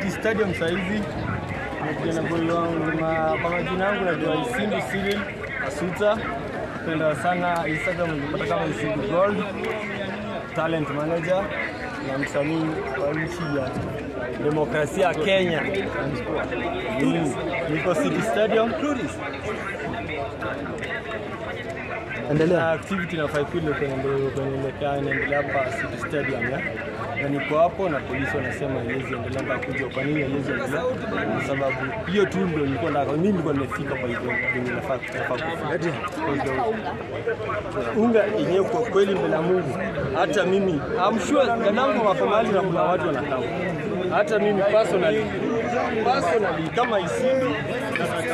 City Stadium saa hizi nimekuja na goli wangu ma- kwa majina yangu najua Isimbi Cyril Asuta. Penda sana Instagram nilipata kama Isimbi Gold, talent manager na msanii wa nchi ya demokrasia ya Kenya. Mm, Niko City Stadium. Endelea. Na activity na faikule kuendelea inaendelea hapa City Stadium ya na niko hapo na polisi wanasema haiwezi endelea mpaka kuja. Kwa nini haiwezi endelea? Kwa sababu hiyo tu ndio nilikuwa nataka, mimi nilikuwa nimefika kwa hivyo venye nafaa nafaa kufika. Kwa hivyo, unga yenyewe kwa kweli mbele ya Mungu, hata mimi I'm sure dadangu wako mahali na kuna watu wanakaa, hata mimi personally personally kama Isimbi nataka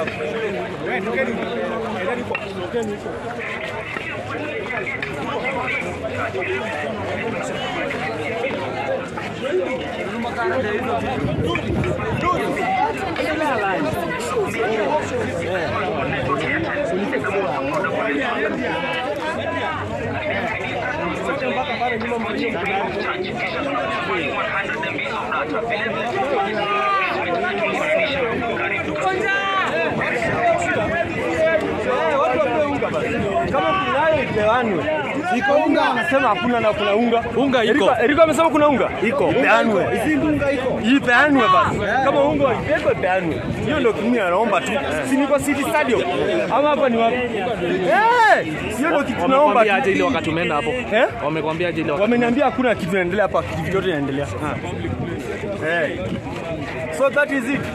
Eh, watu wapewe unga basi. Kama kunayo ipeanwe. Iko unga anasema hakuna na kuna unga. Unga iko. Eriko- Eriko amesema kuna unga. Iko. Ipeanwe. unga iko. Ipeanwe basi. Kama unga iko ipeanwe. Hiyo ndio kimi anaomba tu. Si niko City Stadium. Ama hapa ni wapi? Eh, hiyo ndio kitu naomba Wamekwambia aje ile tu. wakati umeenda hapo? Eh? Wamekwambia aje ile wakati? Wameniambia hakuna kitu inaendelea hapa, kitu vyote inaendelea. Eh. So that is it.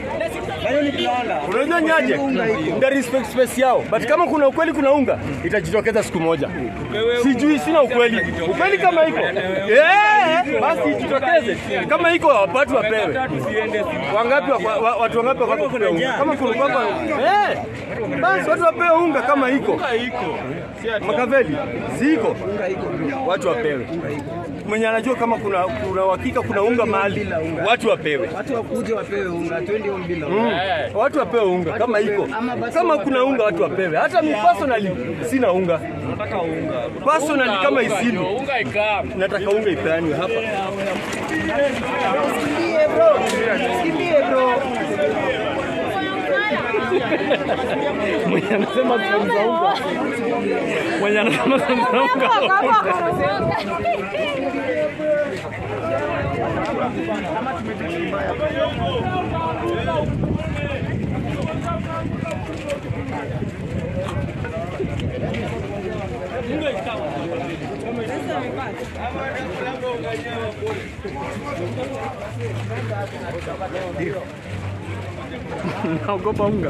Unajua nyaje? Nda respect space yao. But kama kuna ukweli kuna unga, itajitokeza siku moja. Sijui sina ukweli. Ukweli kama iko. Eh, basi ijitokeze. Kama iko watu wapewe. Wangapi wa- wa- watu wangapi wako kupewa unga? Kama kuna kwamba eh, basi watu wapewe unga kama iko. Makaveli ziko. Watu wapewe. Mwenye anajua kama kuna kuna uhakika kuna unga mahali, watu wapewe. Watu wakuje wapewe unga, twende home bila Mm. Watu wapewe unga kama iko. Kama kuna unga watu wapewe. Hata mi personally sina unga. Nataka unga. Personally kama Isimbi. Unga ikaa. Nataka unga ipeanwe hapa. Kimbie bro. Kimbie bro. Mwenye anasema sehemu za unga. Mwenye anasema sehemu za unga. Naogopa unga.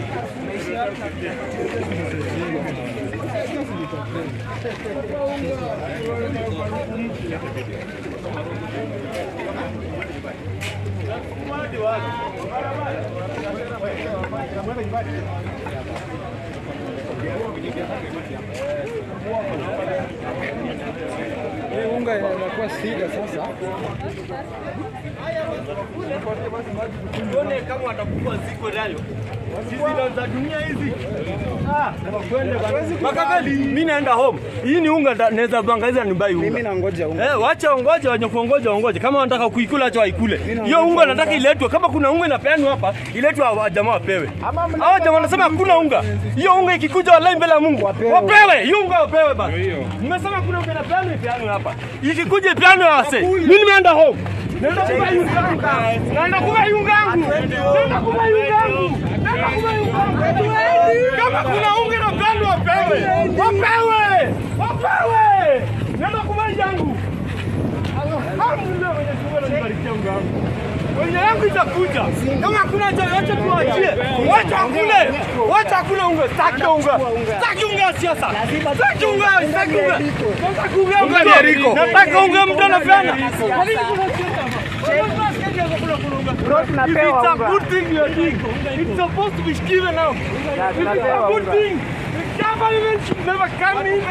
Unga inakuwa shida sasa. Tuone kama watakuwa ziko nayo. Hizi ndo za dunia hizi. Ah, wakwende bana. Makaveli, mimi naenda home. Hii ni unga nda- naweza bangaiza nibai unga. Mimi nangoja unga. Eh, wacha ongoje wenye kuongoja ongoje. Kama wanataka kuikula acha waikule. Hiyo unga nataka iletwe. Kama kuna unga inapeanwa hapa, iletwe hawa jamaa wapewe. Hao jamaa wanasema hakuna unga. Hiyo unga ikikuja wallahi mbele ya Mungu. Wapewe. Hiyo unga wapewe basi. Mmesema kuna unga inapeanwa ipeanwe hapa. Ikikuja ipeanwe wase. Mimi nimeenda home. Naenda kubai unga yangu. Naenda kubai unga yangu. Naenda kubai unga yangu. Naenda kubai unga yangu. Kama kuna unga inapeanwa wapewe. Wapewe. Wapewe. Naenda kubai yangu. Alhamdulillah Mwenyezi Mungu ananibarikia unga wangu. Wenye yangu itakuja. Kama hakuna cha wacha tuachie. Wacha kule. Wacha kule unga. Sitaki unga. Sitaki unga ya siasa. Sitaki unga. Sitaki unga. Sitaki unga. Unga ni Eriko. Nataka unga mtu anapeana. Kwa nini kuna siasa? Bro, If tunapewa it's a unga. good thing you are doing, it's supposed to be given out. If it's a tunapewa good unga. thing, the government should never come in.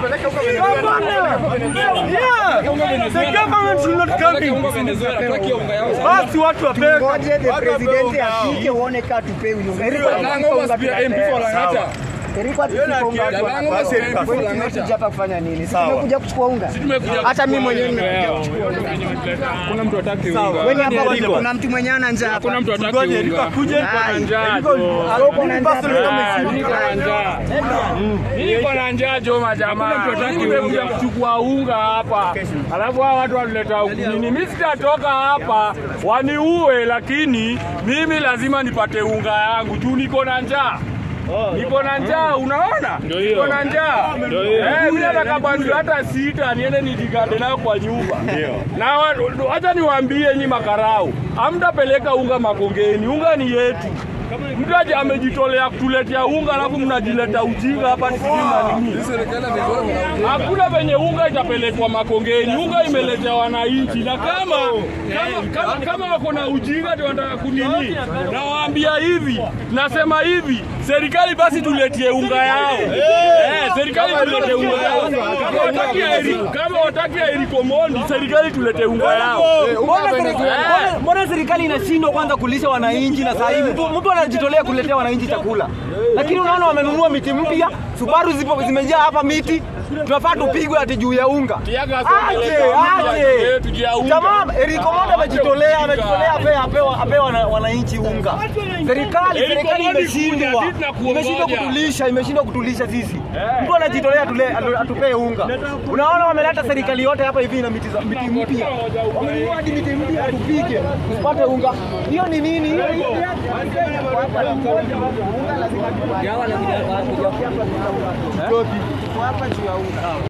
Yeah, the government should not come in. Basi watu wapewe. Ngoje the watu wapewe president unga wao. afike uone kaa tupewi unga. Eriko anataka unga Sawa. Eriko atufika unga hapa. Basi Erika, Kwani tumekuja hapa kufanya nini? Si Sawa. tumekuja kuchukua unga. Hata mimi mwenyewe nimekuja kuchukua unga. Kuna mtu hataki Sawa. unga. Wewe hapa Eriko. kuna mtu mwenyewe ana njaa hapa. Kuna mtu hataki Ngoja Erika unga. akuje. Ai. Erika, Uko na njaa personally kama bwana. sisi. Niko na njaa. Niko na njaa Joma jamaa. Nimekuja kuchukua unga hapa. Alafu hawa watu wanileta nini? Mimi sitatoka hapa waniue, lakini mimi lazima nipate unga yangu juu niko na njaa. Niko na njaa, unaona? Niko na njaa. Eh, mimi nataka bando hata sita niende nijigande nayo kwa nyumba. Na wa- wacha niwaambie nyi makarau, hamtapeleka unga Makongeni, unga ni yetu. Mtu aje amejitolea kutuletea unga alafu mnajileta ujinga hapa sijui na nini. Hakuna venye unga itapelekwa Makongeni, unga imeletea wananchi, na kama kama, kama, kama wako na ujinga ndio wanataka kunini, nawaambia hivi, nasema hivi, serikali basi tuletie unga yao. Eh, serikali tulete unga yao. Kama wataki ya Eri- kama wataki ya Eriko Mondi, serikali tulete unga yao. Mbona serikali- mbona- Mbona serikali inashindwa kwanza kulisha wananchi na saa hii mtu mtu anajitolea kuletea wananchi chakula, lakini unaona wamenunua miti mpya, Subaru zipo zimejaa hapa miti, tunafaa tupigwe ati juu ya unga. Tiaga Aje, someleka aje. yetu juu ya unga. Jamaa Eriko Mondo amejitolea, amejitolea ape apewa apewa wana- wananchi unga. Serikali Eriko serikali Mondo imeshindwa, kuja, sisi tunakuongoja. imeshindwa kutulisha, imeshindwa kutulisha sisi. Mtu anajitolea tule atu- atupee unga. Unaona wameleta serikali yote hapa hivi na miti za miti mpya, wamenunua hadi miti mpya atupige tupate unga. Hiyo ni nini? Hiyo ni- Unga lazima tupate. Tuko hapa juu ya unga.